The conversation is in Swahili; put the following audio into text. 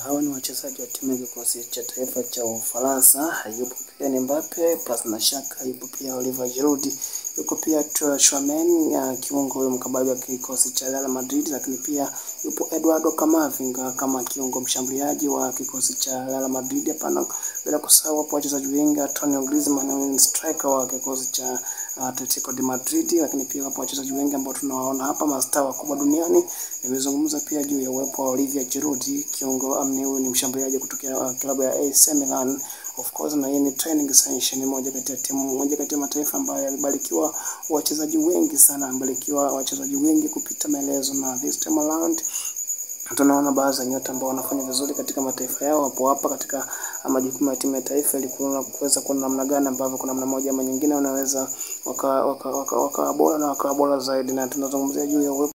hawa ni wachezaji wa timu ya kikosi cha taifa cha Ufaransa. Yupo pia ni Mbappe, pasi na shaka, yupo pia Oliver Giroud, yuko pia Tchouameni ya kiungo huyo mkabaji wa kikosi cha Real Madrid, lakini pia yupo Eduardo Camavinga kama kiungo mshambuliaji wa kikosi cha Real Madrid. Hapana, bila kusahau hapo wachezaji wengi, Antonio Griezmann ni striker wa kikosi cha Atletico de Madrid, lakini pia wapo wachezaji wengi ambao tunawaona hapa, mastaa wakubwa duniani. Nimezungumza pia juu ya uwepo wa Olivier Giroud, kiungo amni, huyu ni mshambuliaji kutokea klabu ya AC Milan of course, na hii ni training session, moja kati ya timu moja kati ya mataifa ambayo yalibarikiwa wachezaji wengi sana, yamebarikiwa wachezaji wengi kupita maelezo, na this time around tunaona baadhi ya nyota ambao wanafanya vizuri katika mataifa yao hapo hapa katika majukumu ya timu ya taifa, ili kuweza kuona namna gani ambavyo kuna namna moja ama nyingine wanaweza wakawa waka, waka, waka bora na wakawa bora zaidi, na tunazungumzia juu ya uwepo